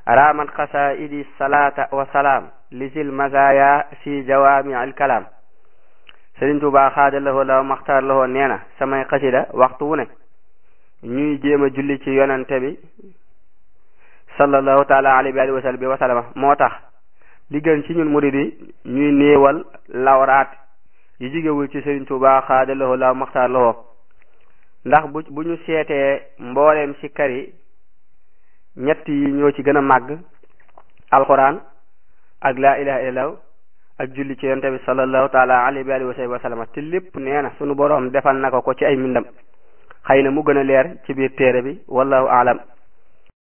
raamat xasaidi salata wa salaam lisil mazaya si jawaami al kalaam Sëriñ Tuubaa xaada lahoo la maxtaar lahoo nee na samay xasida waxtu wu ne ñuy jéem a julli ci yonente bi sallallahu taala alayhi wa sallam wa sallama moo tax li gën ci ñun murid yi ñuy néewal lawraat yi jigéwul ci Sëriñ Tuubaa xaada lahoo la maxtaar lahoo ndax bu bu ñu seetee mbooleem ci kar yi ñett yi ñoo ci gën a màgg alquran ak laa ilaha illallah ak julli ci yonte bi sallallahu taala alayhi wa sallam te lépp nee na sunu boroom defal na ko ko ci ay mbindam xëy na mu gën a leer ci biir téere bi wallahu aalam